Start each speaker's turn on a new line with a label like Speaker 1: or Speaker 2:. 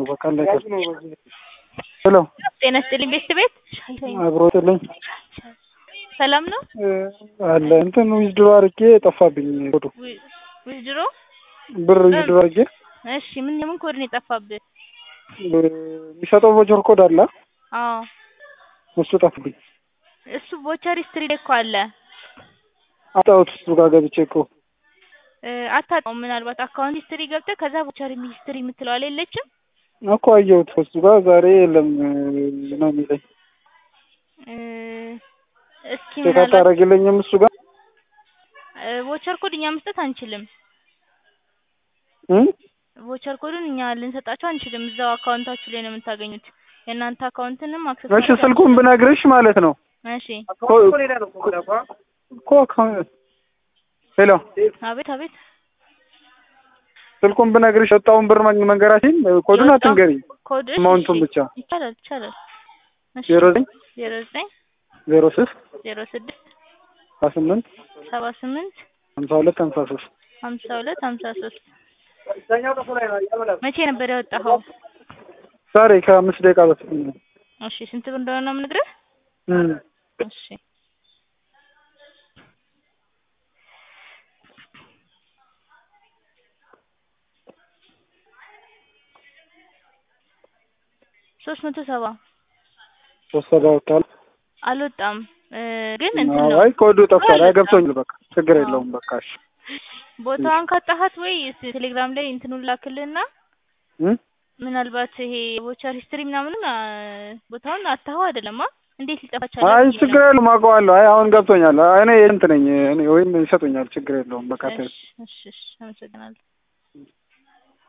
Speaker 1: ነው በቃ አለቀ። ሄሎ
Speaker 2: ጤና ይስጥልኝ ቤት ቤት
Speaker 1: አብሮ ጥልኝ
Speaker 2: ሰላም ነው
Speaker 1: አለ እንትን ዊዝድሮ አድርጌ ጠፋብኝ ኮዱ
Speaker 2: ዊ- ዊዝድሮ
Speaker 1: ብር ዊዝድሮ አድርጌ
Speaker 2: እሺ ምን የምን ኮድ ነው የጠፋብህ
Speaker 1: የሚሰጠው ቮቸር ኮድ አለ
Speaker 2: አዎ
Speaker 1: እሱ ጠፋብኝ።
Speaker 2: እሱ ቮቸር ሂስትሪ ላይ እኮ አለ
Speaker 1: አጣሁት እሱ ጋር ገብቼ እኮ
Speaker 2: እ፣ አታውቀውም ምናልባት አካውንት ሂስትሪ ገብተህ ከዛ ቮቸር ሂስትሪ የምትለው አለ የለችም
Speaker 1: እኮ አየሁት እሱ ጋር ዛሬ የለም ነው የሚለኝ።
Speaker 2: እ፣ እስኪ
Speaker 1: ቼክ
Speaker 2: ምናልባት
Speaker 1: አታደርግልኝም እሱ ጋር
Speaker 2: እ፣ ቮቸር ኮድ እኛ መስጠት አንችልም
Speaker 1: እ?
Speaker 2: ቮቸር ኮዱን እኛ ልንሰጣቸው አንችልም እዛው አካውንታችሁ ላይ ነው የምታገኙት የእናንተ አካውንትንም አክሰስ
Speaker 1: እሺ ስልኩን ብነግርሽ ማለት ነው
Speaker 2: እሺ
Speaker 1: ኮ- እኮ አካውንት ሄሎ
Speaker 2: አቤት አቤት
Speaker 1: ስልኩን ብነግርሽ የወጣውን ብር መን- መንገራችን ኮዱን
Speaker 2: የወጣው
Speaker 1: አትንገሪኝ
Speaker 2: ኮድ እሺ፣
Speaker 1: አማውንቱን
Speaker 2: እሺ፣
Speaker 1: ብቻ
Speaker 2: ይቻላል ይቻላል እሺ
Speaker 1: ዜሮ ዘጠኝ
Speaker 2: ዜሮ ዘጠኝ
Speaker 1: ዜሮ ስድስት
Speaker 2: ዜሮ ስድስት
Speaker 1: ሀያ ስምንት
Speaker 2: ሰባ ስምንት
Speaker 1: ሀምሳ ሁለት ሀምሳ ሶስት
Speaker 2: ሀምሳ ሁለት ሀምሳ ሶስት መቼ ነበር ያወጣኸው?
Speaker 1: ዛሬ ከአምስት ደቂቃ በፊት ነው።
Speaker 2: እሺ ስንት ብር እንደሆነ ነው የምነግርህ?
Speaker 1: እም።
Speaker 2: እሺ ሶስት መቶ ሰባ
Speaker 1: ሶስት ሰባ ወጥቷል።
Speaker 2: አልወጣም እ፣ ግን እንትን ነው
Speaker 1: አይ ኮዱ ጠፍቷል። አይ ገብቶኛል። በቃ ችግር የለውም። በቃ እሺ
Speaker 2: ቦታውን ካጣሃት ወይ እስኪ ቴሌግራም ላይ እንትኑን ላክልህና
Speaker 1: እም?
Speaker 2: ምናልባት ይሄ ቮቸር ሂስትሪ ምናምኑን አ፣ ቦታውን አታኸው አይደለም አ እንዴት ሊጠፋ ቻለ?
Speaker 1: አይ
Speaker 2: ብዬ
Speaker 1: ችግር
Speaker 2: ነው።
Speaker 1: የለውም። አውቀዋለሁ። አይ አሁን ገብቶኛል። አይ እኔ እንትን ነኝ እኔ ወይም ይሰጡኛል። ችግር የለውም። በቃ
Speaker 2: እሺ እሺ እሺ፣ አመሰግናለሁ።